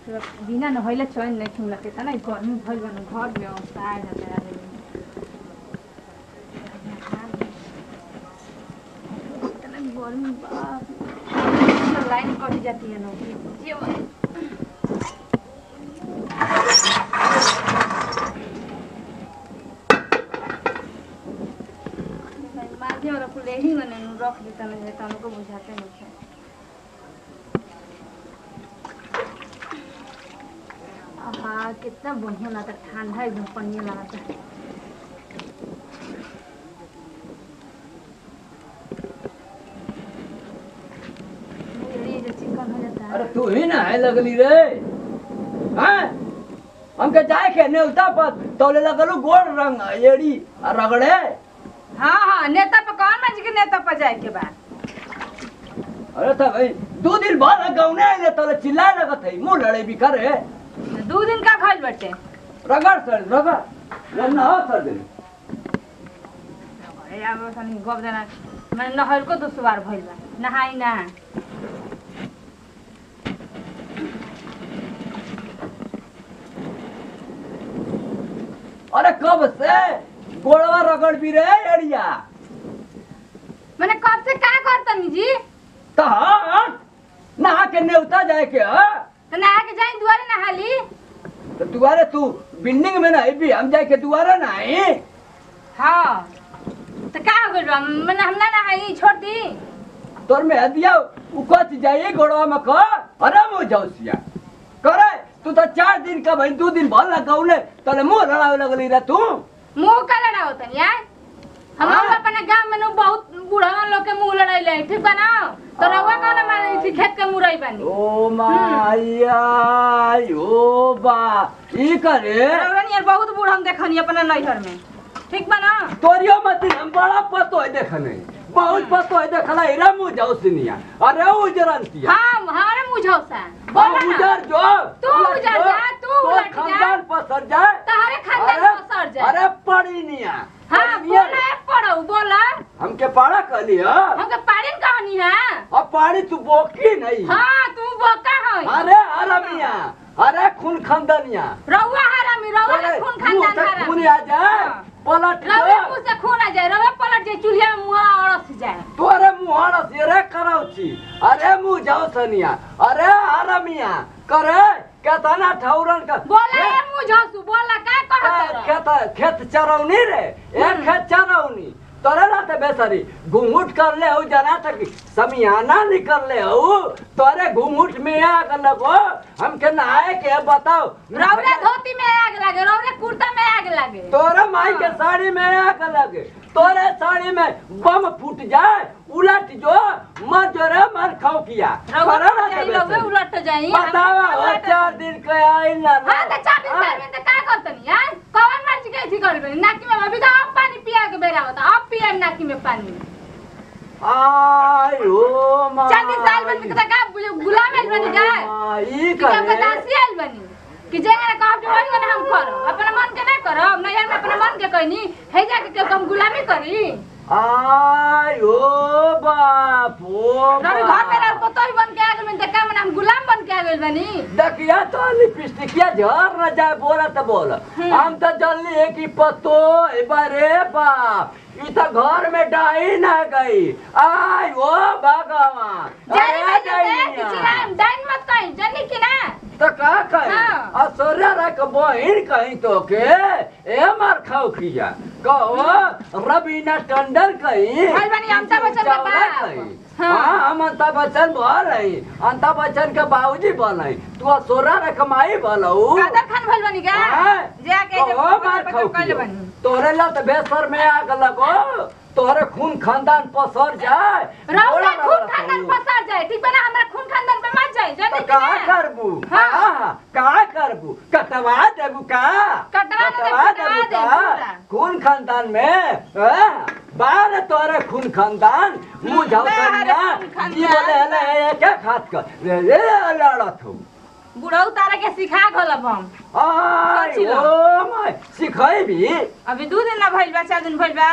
बिना नहैले चैन नहीं ठुमला के तना गर्मी भइल बा न, घर में अवस्था आ जाता है आदमी इतना गर्मी बा लाइन कट जाती है ना ये भाई माध्यम वाला फूल यही मैंने रख देता नहीं तो हमको बुझाते नहीं है आहा कितना बढ़िया लगता ठंडा एकदम पनिया लगता ये जो चिकन हो जाता है अरे तू ही ना है लगली रे हैं हमके जाए के नेवता पर तौले लगलू गोड़ रंग एड़ी आ रगड़े हाँ हाँ नेता पर कौन मंच के नेता पर जाए के बाद अरे तो भाई दो दिन बाद गौने आइले तौले चिल्लाए लगत है मुंह लड़े भी करे दो दिन का भइल बटे रगड़ सर रगड़ वरना हो सर दिन अरे अब तनी गप देना मैं नहर को दुसवार भइल बा नहाई ना अरे कब से गोड़वा रगड़ भी रे एड़िया मैंने कब से का करतनी जी तो हाँ नहा के नेवता जाए के हाँ तो नहा के जाई दुआरे नहाली तो दुआरे तू बिल्डिंग में नहीं भी हम जाए के दुआरे नहीं हाँ तो का हो गइल बा मैंने हम ना नहाई छोड़ दी तोर में हदिया उकच जाइए गोड़वा में का अरे मुँह जौसिया करे तू तो चार दिन का भाई दो दिन भर लगौले तोले मुंह लड़ावे लगली रे तू मुंह का लड़ा होतन यार हम हाँ। लोग अपने गांव में नु बहुत बूढ़ा लोग के मुंह लड़ाइले ठीक बा ना तो रउआ कौन माने थी खेत के मुरई बनी ओ माया ओ बा ई करे रउआ यार बहुत बूढ़ा हम देखनी अपने नैहर में ठीक बा ना तोरियो मत हम बड़ा पतो है देखने बहुत पतो है देखला इरा मुँह जौसनिया अरे उजरंतिया हाँ हमारे मुंह झौसा हाँ, बोला ना उजर जो तू उलट उजर जो, जा, तू तोर उलट जा। खानदान पसर जाए तहरे खानदान अरे- पसर जाए अरे पड़ी निया हाँ पड़ी निया। बोला है पढ़ो बोला हमके पाड़ा कहली ह हमके पाड़िन कहानी है अब पाड़ी तू बोकी नहीं हाँ तू बोका है अरे हरमिया अरे खून खानदानिया रउआ हरामी रउआ अरे, के खून मुंह खानदान से खून हरामी आ जाए हाँ। पलट रउआ के मुंह से खून आ जाए रउआ पलट जाए चूल्हा में मुंह अड़स जाए तोरे मुहाड़ा से रे करौची अरे मुंह जाओ सनिया अरे हरमिया करे केतना ठौरन का बोला है मुंह झौसू बोला का कहत खेत खेत चरौनी रे एक खेत चरौनी तोरे लाते बेसरी घुंघुट कर ले हो जना तक समियाना निकल ले हो तोरे घुंघुट में आग लगो हमके नहाए के बताओ रउरे धोती में आग लगे रउरे कुर्ता में आग लगे तोरे माई के साड़ी में आग लगे तोरे साड़ी में बम फूट जाए उलट जो मर जो रे मर खाओ किया रउआ करे ना जाई ते रउआ बेसरी। उलट जाई बतावा हो चार दिन के आई ना हाँ तो चाबी साल में तो का करतनी यार कौन मर्जी के थी करबे नाकी में अभी तो अब पानी पिया के बेरा होता अब पिया नाकी में पानी आई हो माई चालीस साल में तो का गुलाम आइल बनी का माई कि अब करे दासी आइल बनी कि जे ना कहब जो वही ना हम करो अपना मन के ना करो नहीं हम अपना मन के कहनी हे जाके के हम गुलामी करी आई हो बाप हो रवि घर में रह पतो ही बन के आ गेल में देखा मन हम गुलाम बन के आ गेल बनी देखिया तो लिपस्टिकिया झर न जाए बोला तो बोल हम तो जल्दी है कि पतो बारे बाप ई तो घर में डाई ना गई आई हो भगवान जारी अरे में जे दैनिया। कि चिल्लाम डाइन मत कहीं जनी कि ना तो का कही हाँ। असोरे रख बहिन कहीं तो के ए मार खाओ किया कहो रवीना टंडन कहीं भाई बनी अमिताभ बच्चन के चावला बाप। कहीं हाँ। हाँ हम अमिताभ बच्चन बोल रही अमिताभ बच्चन के बाबूजी बन तू असोरा रख माई बोलऊ कादर खान भइल बनी का जाके जे कहो मार खाओ कइले किया बनी तोरे ला तो बेसर में आग लगो तोरे खून खानदान पसर जाए रउरे बोला खून ना खानदान कहू। पसार जाए ठीक बा ना हमरा खून खानदान पे मत जाए तो जनी कि का ना करबू हाँ। हाँ का करबू कटवा देबू का कटवा दे, कटवा दे, पूरा। खून खानदान में हाँ, बार तोरे खून खानदान मुंह जाओ बाहर कन्या खून खानदान। जी बोले हले ये क्या खात कर रे रे लड़त हो बुढ़ऊ तारा के सिखा गलब हम आई सोची लो। ओ माय सिखाई भी अभी दू दिन ना भइल बा चार दिन भइल बा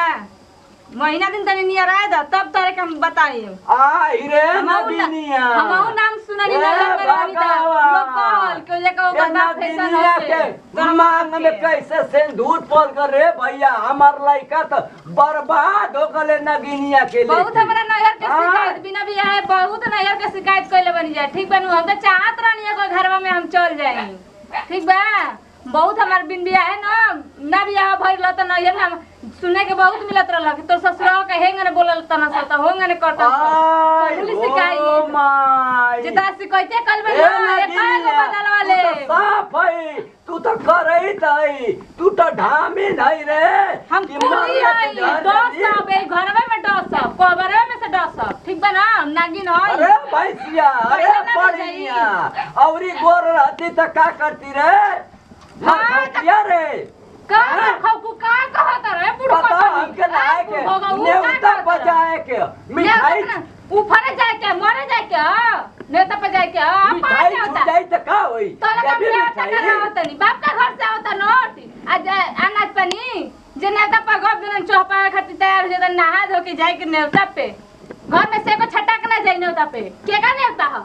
महीना दिन तनी नियर आए दा तब तारे के हम बताई आई रे हमहू ना- नबीनिया हमहू नाम सुना सुननी ए, ना लगे रही था भगवान। लोग कहल कि ओजे का ओकर बाप फैशन दुनिया होते के मांग में कैसे सिंदूर पल कर रे भैया हमार लड़का तो बर्बाद हो गले नगिनिया के लिए बहुत हमरा नैहर के हाँ। शिकायत बिना भी है बहुत नैहर के शिकायत कइले बनी जाए ठीक बनू हम तो चाहत रहनी है कोई घरवा में हम चल जाई ठीक बा बहुत हमार बिन बिया है ना ना बिया भइल त नैहर में हम सुने के बहुत मिलत रहल कि तोर ससुराल के हेंग ने बोलल तना सा त होंग ने करता आय पुलिस ओ शिकायत माय जिता शिकायते कल में ए ना एक नगिनिया, बदल वाले तू तो साफ है तू तो करई तई तू तो ढामी नहीं रे हम कि पूरी मरले है के घर दस में सब ए घरवे में दस सब कोबरे में से दस सब ठीक बा ना नागिन है अरे भैंसिया अरे भैंसिया ना पड़िया औरी गोर रहती तो का करती रे हाँ, हाँ खटिया रे का हाँ? खाऊ का कहत रे बुढ़ पता हमके लाए के नेवता बजाए के मिठाई ऊपरे जाए के मरे जाए के नेता पे जाए के मिठाई छूट जाई तो का होई तोला का देबी बियाह मिठाई टका होता नहीं बाप का घर से होता नोट आज अनाज पानी जे नेता पर गप दिन चौपा खातिर तैयार हो जाता नहा धो के जाए के नेवता पे घर में से को छटक ना जाए नेवता पे के का नेवता है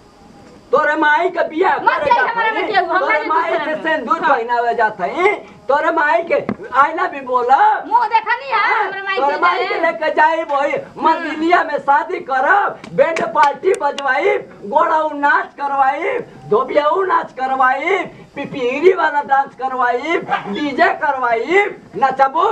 तोरे माई के बियाह मत करे जाई जात हमारा हई। बेटिया को, हमरा तोरे नहीं माई दूसरा के में। सिंदूर हाँ। पहनावे जात हई तोरे माई के आईना भी बोला मुंह देखा नहीं है हमरा माई तोरे के माई के जाए लेके जाई वही मंदिलिया में शादी करब बैंड पार्टी बजवाई गोड़ाऊ नाच करवाई धोबियाऊ नाच करवाई पिपीरी वाला डांस करवाई डीजे करवाई नचबू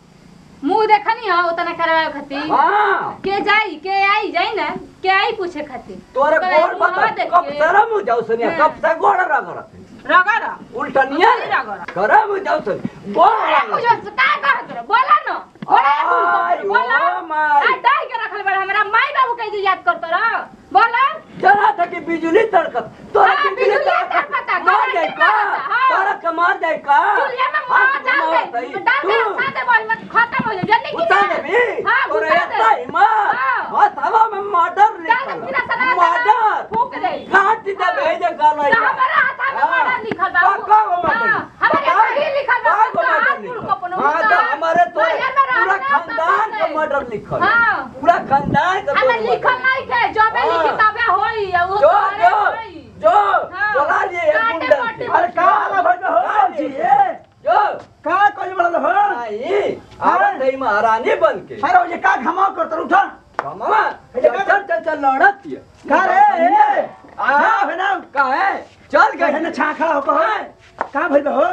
मुंह देखा नहीं है उतना करवाए खातिर हाँ के जाई के आई जाई ना के आई पूछे खातिर तोरे कहले, गोड़ मुंहवा बता देख कब के। शरम हो जाऊ सनिया हाँ। कब से गोड़ रगड़त रगड़ा उल्टनिया नहीं रगड़ा। करम हो जाऊ सनिया गोड़ रगड़त मुझे का कहत रहो बोला न बोला आय, बोला ओ माय। आ डाई के रखल बड़ा हमरा माई बाबू के जे याद करत रहो बोला जरा था कि बिजली तड़कत तोरा हाँ, बिजली बिजली तड़कत तड़कता, मार घर जाए के का मारता, हाँ। तोरा के मार जाए का चुलिया में हाथ मार डाल घुमावत दे हई। डाल दे तू साथे बोल मत खत्म हो जाए जल्दी की उतार देबी हां तोरे घुसा एता दे हिम्मत हाँ। हाथ हवा में मर्डर डाल दे बिना लिखल सना मर्डर फूक दे काट दे हाँ। भेजे गलई तो हमारा हाथ में मर्डर लिखल बा का को मर्डर हाँ, हमारे बता। यहाँ ही लिखल बा का को तो हाथ मर्डर फूल लिखल? को अपनो हाँ तो उतार। हमारे तो भाई, यार, मेरा पूरा अपना खानदान पसंद का है। मर्डर लिखल हाँ। पूरा खानदान का हमें तोर लिखल murder। नहीं के जो में हाँ। लिखी तबे होई वो जो तोरे जो होई। जो हाँ। बोला लिए एक काटे गुंडा मोटे से। अरे का हाल भइल हो जी ए जो का कइल बड़ल हो नहीं आवत है महारानी बन के अरे ओ जे का घमाव करत उठा मामा चल चल चल चल लड़त है का रे ए आ आ है ना का है चल कहे गए ना छा खड़ा हो कहो का भइल हो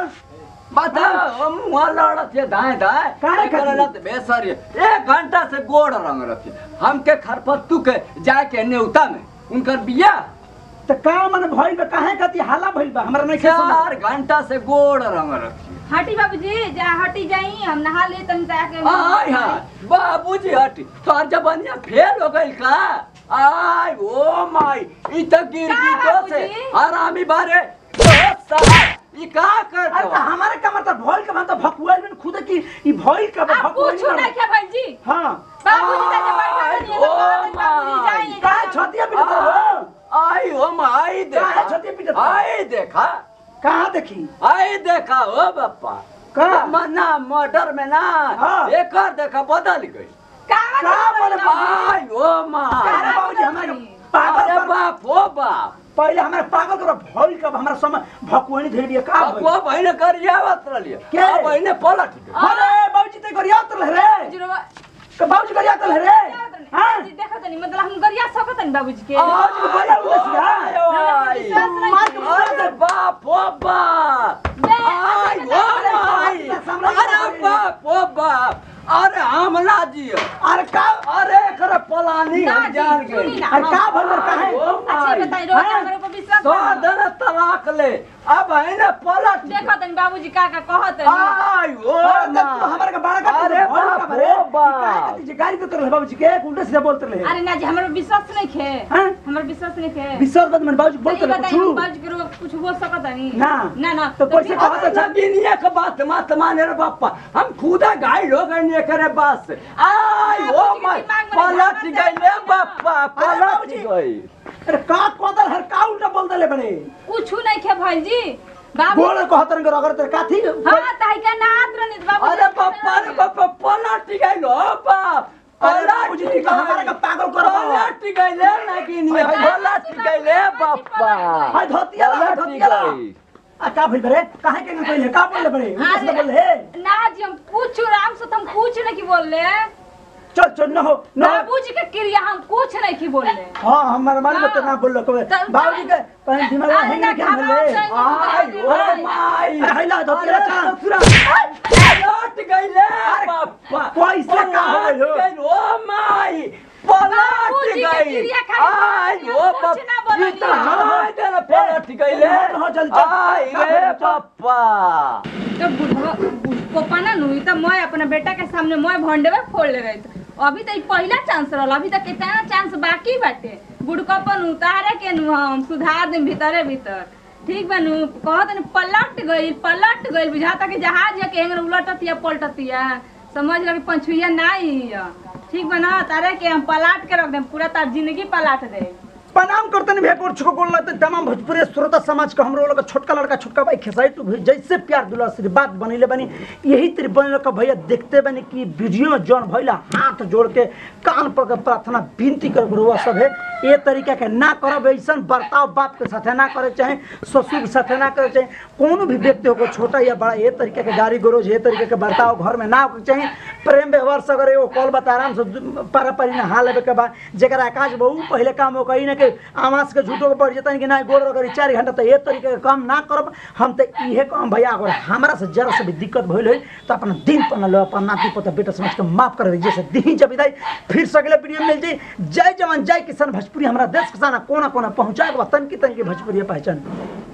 बता हम वहाँ लड़त है दाएं दाएं काहे एक करलत बेसर है एक घंटा से गोड़ रंग रखी हमके खरपत्तू के जाके नेवता में उनकर बिया त का मन भइल बा काहे कति हाला भइल बा हमरा नहीं समझ चार घंटा से गोड़ रंग रखी हटी बाबूजी जा हटी जाई हम नहा ले तनी जाके आय हाय बाबूजी हटी तोर जबनिया फेल हो गइल का आय ओ माय ई त गिर का गिर से बाबूजी? हरामी बारे बहुत साहब ई का कर अरे त हमारे का मतलब भइल का मतलब भकुआइल में खुद की ई भइल का आप भकुआइल पूछो ना क्या भाई जी हां बाबूजी का जब बैठा नहीं है तो ओ बाबूजी जाइए का छतिया पिट हो आई हो माई काहे देखा छतिया पिटत हो? आई देखा कहां देखी आई देखा ओ बप्पा का मना मर्डर में ना हाँ। एकर देखा बदल गई का मन आई ओ माय अरे बाबूजी हमारे पागल अरे कर बाप ओ बाप पहले हमारे पागल करो भइल का हमरा समय भकुआइल धइल बिया का भइल अब बहिने गरियावत रहलिए के? अब बहिने पलट गई अरे बाबूजी ते गरिया उतरल रे के बाबूजी गरिया उतरल रे हां देखो तनी मतलब हम गरिया सकत नहीं बाबूजी के बाबूजी को गरिया उतरल आय, सिया आय। अरे बाप ओ बाप आय ओ माई अरे बाप ओ बाप अरे हमला जी अरे का अरे एकर पलानी ना हम जी, जान सुनी गए ना। अरे का भइल रे काहे ओ अच्छा माई बताई रोज हाँ? हमारे ऊपर विश्वास तो करो। दन तलाक ले अब है ना पलट गई। देखो तनी बाबूजी का का कहत है आय ओ अरे तब माई। तू हमारे का बड़ा का अरे बाप रे बाप जे गाड़ी तो उतरल बाबूजी के उल्टा सीधा बोलते रहे अरे ना जी हमारे विश्वास नहीं खे हां हमारे विश्वास नहीं खे विश्वास बद मन बाबूजी तो बोलते ये रहे बताइए हम कुछ बाबूजी के रोग कुछ बोल सकत नहीं ना। ना ना तो कैसे फिर- कहत अच्छा दुनिया का बात मत माने रे बापा हम खुदा गाइड हो गए ने करे बात से आय ओ बाबूजी के माय दिमाग में पलट झांकत गई ले बापा अरे पलट बाबूजी। गई अरे का कोदल हर का उल्टा बोल देले बड़े कुछ नहीं खे भाई जी बाबू बोल कहतरन के रगड़ तेरे काथी हाँ ताई का नात रनित बाबू अरे बापा रे बापा पलट गई लो बाप अरे बाबूजी ठीक है हमारा का पागल करो पलट गइले नागिन ये पलट गइले बाप्पा हाय धोतिया ला पलट धोतिया ला गई। आ का भइल बरे काहे के कहले का बोलले बरे अरे, बोल हे ना जी हम कुछ राम से तो हम कुछ नहीं की बोल रहे चल चल न हो न हो। बाबूजी के क्रिया हम कुछ नहीं की बोल रहे हाँ हमारे मन में तो ना बोल लो तब- बाबूजी के कहीं दिमाग में अरे हैंग ना नहीं खेल ले घबराओ आई नहीं, ओ माई अरे हैला धोतिया अरे चा ससुरा पलट गइले बाप्पा कैसे का हो पलट गइल? गइल, ओ माई पलट बाबूजी के गई क्रिया खाली आई बोल ओ कुछ ना बोल बाप ई तो हाय देना पलट गइले हाँ, चल, चल। आई रे बाप्पा तो बुढ़वा पप्पा ना नु तो मैं अपना बेटा के सामने मैं भंडे में फोड़ ले रही अभी तो ई पहला चांस रहल अभी तक कितना चांस बाकी बाटे बुढ़कपन उतारे के नु हम सुधार दे भीतरे भीतर ठीक बा नु कहत नु पलट गई पलट गई बुझाता कि जहाज के हेंगर उलटतिया पलटतिया समझ लो कि पंचुइया नहीं हिय। ठीक बा ना तारे के हम पलाट के रख देम पूरा तार जिंदगी पलाट दे प्रणाम करते नहीं भेकोर छुको बोल रहे तमाम भोजपुरी श्रोता समाज का हमरो लोग छोटका लड़का छोटका भाई खेसाई टू जैसे प्यार दुला आशीर्वाद बनीले बनी यही तेरे बने का भैया देखते बनी कि वीडियो में जौन भैला हाथ जोड़ के कान पर के प्रार्थना विनती कर गुरुआ सब है ये तरीका के ना करब ऐसा बर्ताव बाप के साथे ना करे चाहे ससुर के साथे ना करे चाहे कोनो भी व्यक्ति हो छोटा या बड़ा ये तरीके के गाड़ी गरोज ये तरीके के बर्ताव घर में ना होके चाहे प्रेम व्यवहार से अगर एगो कॉल बता आराम से पारा पारी ना हाल लेवे के बाद जेकरा आकाश बहु पहले काम हो कही ना कि आवास के झूठो के पड़ जतन कि ना गोल रगड़ी चार घंटा तो ये तरीके के काम ना करब हम तो इहे काम भैया अगर हमरा से जरा से भी दिक्कत भइल होई तो अपना दिन पर लो अपन नाती पोता बेटा समझ के माफ कर दीजिए से दी जब विदाई फिर से अगले वीडियो में मिल जाई जय जवान जय किसान भोजपुरी हमारा देश के साना कोना कोना पहुंचाए के बा तन की तन की भोजपुरी पहचान